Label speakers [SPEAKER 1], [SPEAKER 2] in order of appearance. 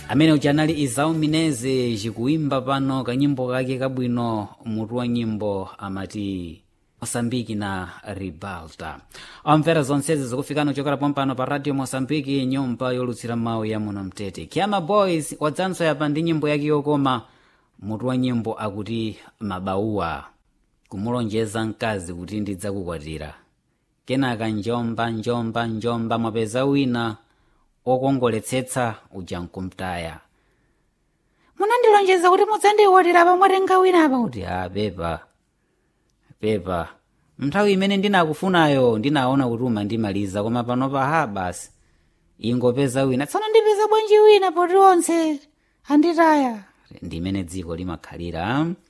[SPEAKER 1] amene uja anali izau mineze chikuimba pano kanyimbo kake kabwino mutu wa nyimbo amati mosambiki na ribalta amvera zonsezi zikufikana kuchokera pompano pa radio mosambiki nyumba yolutsira mawu ya muno mtete kiama boys wadzanso yapa ndi nyimbo yake yokoma mutu wa nyimbo akuti mabauwa kumulonjeza mkazi kuti ndidzakukwatira kenaka njomba njomba njomba mwapeza wina okongoletsetsa uja nkumtaya munandilonjeza kuti mudzandikwatira pamwatenga wina apa kuti a pepa pepa nthawi imene ndinakufunayo ndinaona kuti umandimaliza koma pano paha basi ingopeza wina tsono ndipeza bwanji wina poti onse anditaya ndimene dziko limakhalira